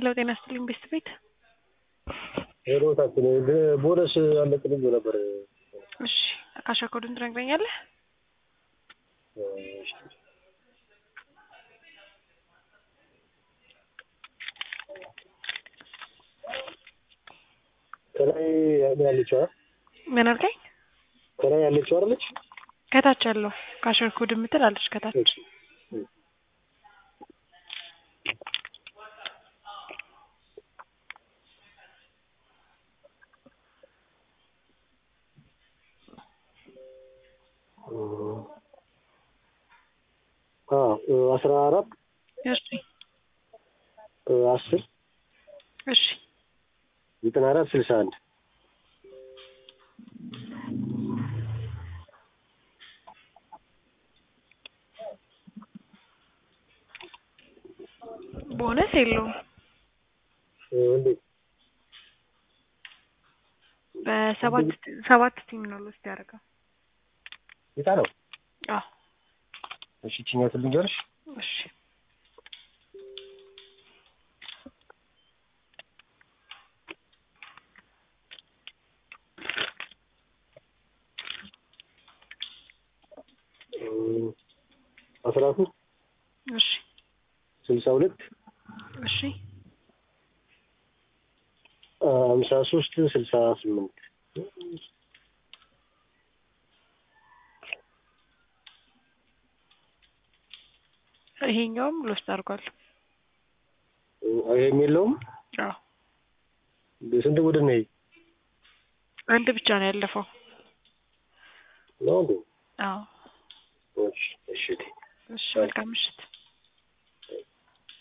ሄሎ ጤና ይስጥልኝ ቤስት ቤት ሄሮታችን ቦነስ አለቅልኝ ነበር። እሺ አካሻ ኮዱን ትነግረኛለህ? ከላይ ያለችው አ- ምን አልከኝ? ከላይ ያለችው አይደለች? ከታች ያለው ካሸር ኮድ የምትል አለች ከታች አዎ አስራ አራት እሺ አስር እሺ ዘጠና አራት ስልሳ አንድ ቦነስ የለውም እንዴት በሰባት ሰባት ቲም ነው ሎስት ያደርገው ጌታ ነው? አዎ እሺ ችኛቱን ልንገርሽ እሺ አስራ ሶስት እሺ ስልሳ ሁለት እሺ ሀምሳ ሶስት ስልሳ ስምንት ይሄኛውም ሎስት አድርጓል ይሄም የለውም። አዎ ስንት ቡድን ነው ይሄ? አንድ ብቻ ነው ያለፈው ነው እንዴ? አዎ እሺ እሺ እሺ መልካም ምሽት